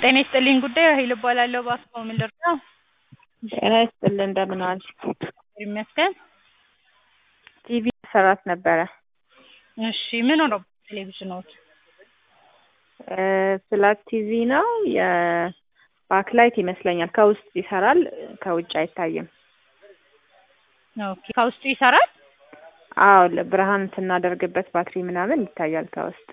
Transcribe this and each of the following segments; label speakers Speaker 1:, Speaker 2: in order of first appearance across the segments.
Speaker 1: ጤና ይስጥልኝ ጉዳይ ራሔል እባላለሁ። በአስፋው ምን ልርዳው?
Speaker 2: ጤና ይስጥልን እንደምን ዋልሽ?
Speaker 1: እግዚአብሔር ይመስገን።
Speaker 2: ቲቪ ሰራት ነበረ።
Speaker 1: እሺ ምን ሆነው ቴሌቪዥኖች?
Speaker 2: ፍላት ቲቪ ነው። የባክላይት ይመስለኛል። ከውስጥ ይሰራል፣ ከውጭ አይታይም።
Speaker 1: ኦኬ ከውስጡ ይሰራል?
Speaker 2: አዎ ብርሃን ስናደርግበት ባትሪ ምናምን ይታያል ከውስጥ።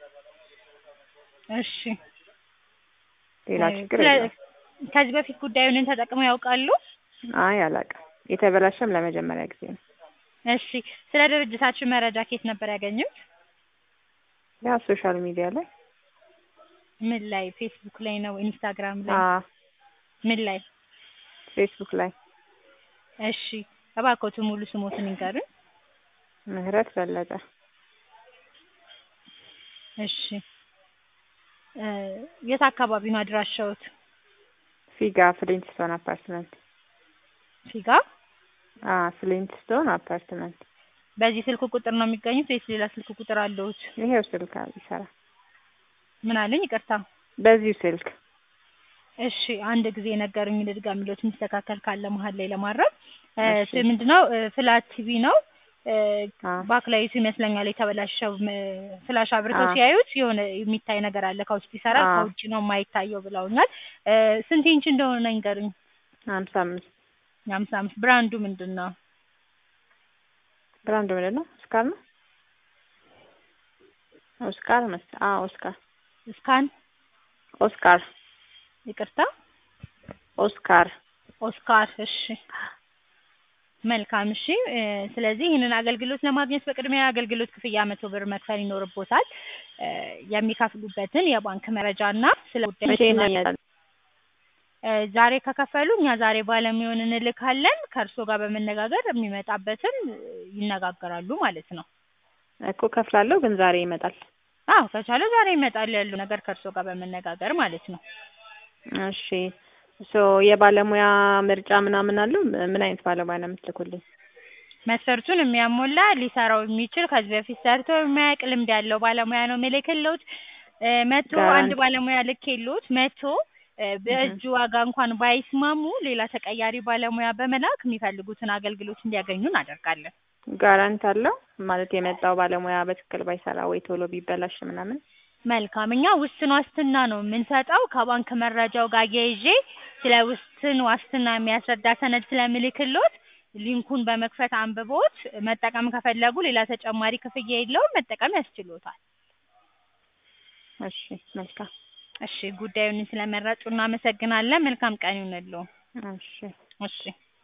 Speaker 1: እሺ
Speaker 2: ሌላ ችግር
Speaker 1: ስለ-
Speaker 2: የለም።
Speaker 1: ከዚህ በፊት ጉዳዩን ተጠቅመው ያውቃሉ?
Speaker 2: አይ አላውቅም። የተበላሸም ለመጀመሪያ ጊዜ ነው።
Speaker 1: እሺ ስለ ድርጅታችን መረጃ ከየት ነበር ያገኙት?
Speaker 2: ያ ሶሻል ሚዲያ ላይ
Speaker 1: ምን ላይ? ፌስቡክ ላይ ነው? ኢንስታግራም ላይ?
Speaker 2: አዎ
Speaker 1: ምን ላይ?
Speaker 2: ፌስቡክ ላይ
Speaker 1: እሺ እባክዎት ሙሉ ስሞትን ይንገሩኝ።
Speaker 2: ምህረት በለጠ
Speaker 1: እሺ እ የት አካባቢ ነው አድራሻዎት?
Speaker 2: ፊጋ ፍሊንትስቶን አፓርትመንት።
Speaker 1: ፊጋ።
Speaker 2: አ ፍሊንትስቶን አፓርትመንት።
Speaker 1: በዚህ ስልክ ቁጥር ነው የሚገኙት ወይስ ሌላ ስልክ ቁጥር አለዎት?
Speaker 2: ይሄው ስልክ ይሰራል።
Speaker 1: ምን አለኝ? ይቅርታ።
Speaker 2: በዚሁ ስልክ
Speaker 1: እሺ አንድ ጊዜ የነገሩኝ ልድገምልዎት፣ የሚስተካከል ካለ መሀል ላይ ለማድረግ
Speaker 2: እሺ።
Speaker 1: እ ምንድነው እ ፍላት ቲቪ ነው እ
Speaker 2: አ
Speaker 1: ባክላይቱ ይመስለኛል የተበላሸው ም ፍላሽ አብርተው
Speaker 2: አ
Speaker 1: ሲያዩት የሆነ የሚታይ ነገር አለ ከውስጥ ይሰራል
Speaker 2: አ
Speaker 1: ከውጭ ነው የማይታየው ብለውኛል። እ ስንት ኢንች እንደሆነ ይንገሩኝ።
Speaker 2: ሀምሳ አምስት
Speaker 1: የሀምሳ አምስት ብራንዱ ምንድን ነው?
Speaker 2: ብራንዱ ምንድን ነው? ኦስካር ነው። ኦስካር መስ አ ኦስካር
Speaker 1: ስካን
Speaker 2: ኦስካር
Speaker 1: ይቅርታ
Speaker 2: ኦስካር
Speaker 1: ኦስካር። እሺ መልካም እሺ። እ ስለዚህ ይህንን አገልግሎት ለማግኘት በቅድሚያ የአገልግሎት ክፍያ መቶ ብር መክፈል ይኖርቦታል። እ የሚከፍሉበትን የባንክ መረጃ እና ስለ ጉዳይ
Speaker 2: መቼ ይነኛል?
Speaker 1: እ ዛሬ ከከፈሉ እኛ ዛሬ ባለሙያውን እንልካለን። ከእርስዎ ጋር በመነጋገር የሚመጣበትን እ ይነጋገራሉ ማለት ነው።
Speaker 2: እኮ ከፍላለሁ፣ ግን ዛሬ ይመጣል።
Speaker 1: አዎ ከቻለ ዛሬ ይመጣል ያለው ነገር ከእርስዎ ጋር በመነጋገር ማለት ነው።
Speaker 2: እሺ ሶ የባለሙያ ምርጫ ምናምን አለው? ምን አይነት ባለሙያ ነው የምትልኩልኝ?
Speaker 1: መስፈርቱን የሚያሟላ ሊሰራው የሚችል ከዚህ በፊት ሰርቶ የሚያውቅ ልምድ ያለው ባለሙያ ነው የምልክልዎት። እ መቶ አንድ
Speaker 2: ጋራንቲ
Speaker 1: ባለሙያ ልኬልዎት መቶ እ በእጁ ዋጋ እንኳን ባይስማሙ ሌላ ተቀያሪ ባለሙያ በመላክ የሚፈልጉትን አገልግሎት እንዲያገኙ እናደርጋለን።
Speaker 2: ጋራንት አለው ማለት የመጣው ባለሙያ በትክክል ባይሰራ ወይ ቶሎ ቢበላሽ ምናምን?
Speaker 1: መልካም እኛ ውስን ዋስትና ነው የምንሰጠው። ከባንክ መረጃው ጋር አያይዤ ስለ ውስን ዋስትና የሚያስረዳ ሰነድ ስለምልክልዎት ሊንኩን በመክፈት አንብቦት መጠቀም ከፈለጉ ሌላ ተጨማሪ ክፍያ የለውም፣ መጠቀም ያስችሎታል።
Speaker 2: እሺ መልካም።
Speaker 1: እሺ ጉዳዩን ስለመረጡ እናመሰግናለን። መልካም ቀን ይሁንልዎ።
Speaker 2: እሺ
Speaker 1: እሺ